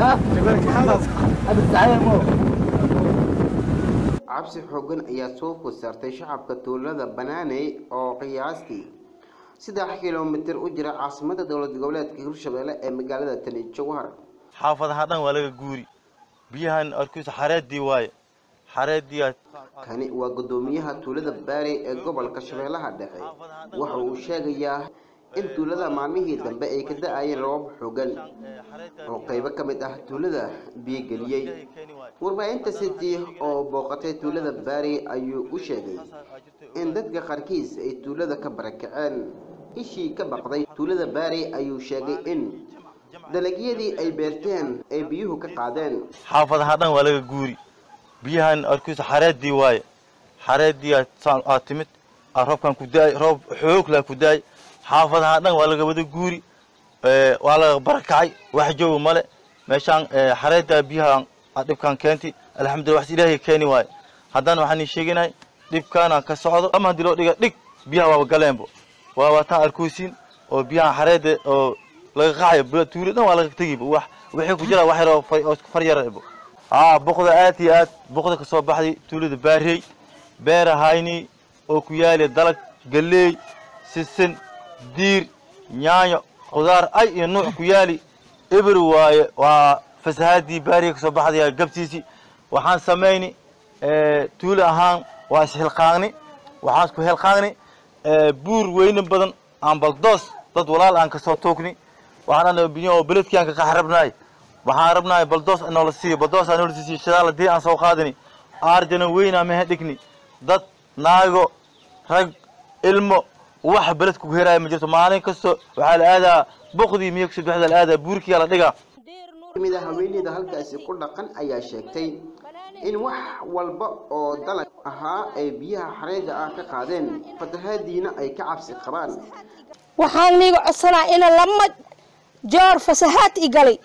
cabsi xoogan ayaa soo food saartay shacabka tuulada banaaney oo qiyaastii saddex kilomitir u jira caasimada dowlad goboleedka hirshabelle ee magaalada tani jowhar xaafadaha dhan waa laga guuri biyahan arkiisa xareedii waaye xareedii kani waa guddoomiyaha tuulada baari ee gobolka shabeellaha dhexe waxa uu sheegayaa in tuulada maalmihii dambe ay ka da-ayeen roobab xoogan oo qaybo ka mid ah tuulada biyogeliyey warbaahinta city oo booqatay tuulada baari ayuu u sheegay in dadka qaarkiis ay tuulada ka barakaceen ishii ka baqday tuulada baari ayuu sheegay in dalagyadii ay beerteen ay biyuhu ka qaadeen xaafadaha dhan waa laga guuri biyahan arkiisa xareedii waaye xareedii aa timid aa roobkan ku da-ay roob xoogla ku da-ay xaafadaha dhan waa laga wada guuri waa laga barakacay wax jooga male meeshaan xareedda biyaha dhibkaan keenti alxamdulillah wax ilaahay keeni waaye haddana waxaan ii sheeginahay dhibkaana ka socdo ama haddii loo dhiga dhig biyaha waaba galeenbo waa waataan arkoosiin oo biyaha xareedda oo laga qaxayo tuulo dhan waa laga tegiba wax wixii ku jira wax yar oo far yarabo aa boqda aad iyo aad boqda kasoo baxday tuulada baarey beera hayni oo ku yaali dalag galeey sisin diir yaanyo khudaar ay iyo nuuc ku yaali eber waaye waa fasahaadii baariga kasoo baxdaya gabtiisii waxaan samayni tuulo ahaan waa isxilqaagni waxaan isku xilqaagni buur weyne badan aan baldoos dad walaal aan kasoo toogni waxaan ana biyo oo beledkii aan ka qax rabnaay waxaan rabnaay baldoos inoola siiyo baldoos aan noola siiyo shadaal hadii aan soo qaadini aarjana weynaa mehe dhigni dad naago rag ilmo wax beledka ku heraaya ma jirto maalin kasto waxaa la aadaa boqdii miyo kusoo baxda la aadaa buurkiyaa la dhigaa kamid a haweeneyda halkaasi ku dhaqan ayaa sheegtay in wax walba oo dalag ahaa ay biyaha xareedda ah ka qaadeen fatahaadiina ay ka cabsi qabaan waxaan niiga codsanaa ina lama joor fasahaad i galay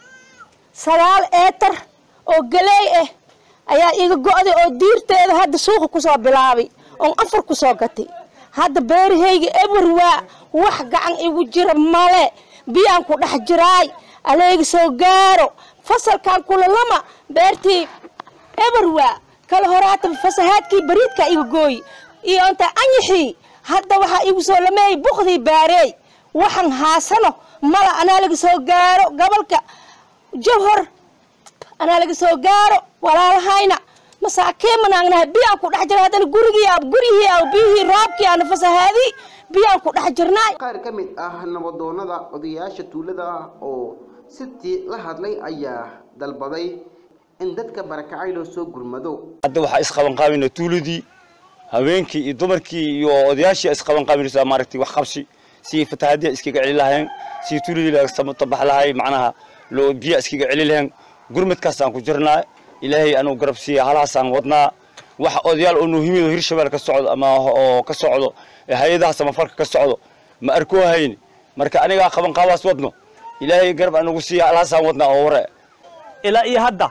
sagaal eetar oo galeey ah ayaa iga go'day oo diirteeda hadda suuqa kusoo bilaabay oon afar kusoo gatay hadda beerahayga eber waa wax gacan igu jira male biyaan ku dhex jiraay aleega soo gaaro fasalkan kulalama beertii eber waa kala horaata fasahaadkii bariidka iga gooy iyo inta anyixii hadda waxaa igu soo lameeyay bukdii baareey waxaan haasano mala anaa laga soo gaaro gobolka jawhor anaa laga soo gaaro walaalahayna masaakiin manaagnahay biyaan ku dhex jira haddana gurigii guryihii a biyihii roobkii aana fasahaadii biyaan ku dhex jirnaay qaar ka mid ah nabadoonada odayaasha tuulada oo sitii la hadlay ayaa dalbaday in dadka barakacay loo soo gurmado hadda waxaa isqabanqaabina tuuladii haweenkii iyo dumarkii iyo odayaashii isqabanqaabinaysaa maaragtay wax qabsi si fatahaadiya iskaga celi lahayn si tuuladii laga tabax lahay macnaha loo biya iskaga celi lahayn gurmadkaasaan ku jirnaa ilaahay anuu garab siiya halahaasaan wadnaa wax odayaal oo nuuhimid oo hirshabelle ka socdo ama oo ka socdo hay-adaha samafarka ka socdo ma arkoo hayn marka anigaa qabanqaabaas wadno ilaahay garab anugu siiya halahaasaan wadnaa oo ware ilaa iyo hadda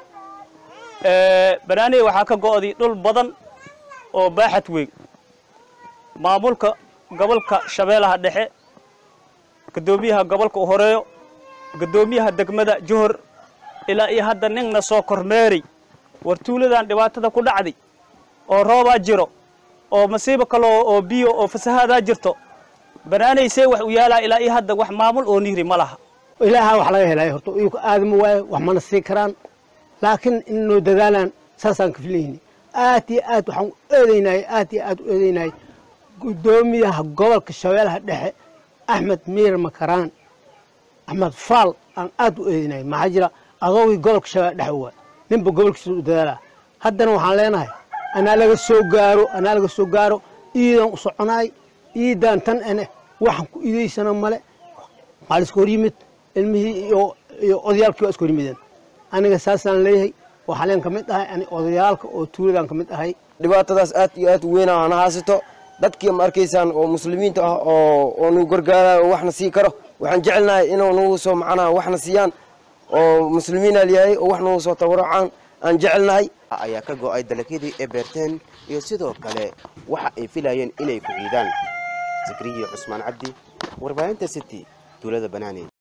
banaaney waxaa ka go'day dhul badan oo baaxad weyn maamulka gobolka shabeellaha dhexe guddoomiyaha gobolka u horeeyo guddoomiyaha degmada johor ilaa iyo hadda ninna soo kormeeray war tuuladan dhibaatada ku dhacday oo roobaa jiro oo masiibo kaloo oo biyo oo fasahaadaa jirto banaanaysee wax u yaalaa ilaa iyo hadda wax maamul oo nihri ma laha ilaaha wax laga helay horta iyagu aadama waaye wax mana sii karaan laakiin in noo dadaalaan saasaan ka filayni aad iyo aad waxaan u eedeynay aad iyo aad u eedeynay guddoomiyaha gobolka shabeellaha dhexe axmed miir makaraan axmed faal aan aad u eedeynay maxaa jira adoogii gobolka shabeellaha dhexe waay ninba gobolkiisa u dadaala haddana waxaan leenahay anaa laga soo gaaro anaa laga soo gaaro iidaan u soconaay iidaan tan ene waxaan ku iidaysana male maxaa la iska hor yimid ilmihii iyo iyo odayaalkii waa iska hor yimideen aniga saasaan leeyahay waxaa leen ka mid ahay ani odayaalka oo tuuladaan ka mid ahay dhibaatadaas aad iyo aad u weyn aan haysato dadkii ma arkaysaan oo muslimiinta ah oo oo nagu gargaarayo oo waxna sii karo waxaan jecelnahay inuu nagu soo macnaha waxna siiyaan oo muslimiina yahay oo wax nagu soo tabarucaan aan jecelnahay ayaa ka go'ay dalagyadii ay beerteen iyo sidoo kale waxa ay filayeen inay ku ciidaan zakriya cusmaan cabdi warbaahinta city tuulada banaaney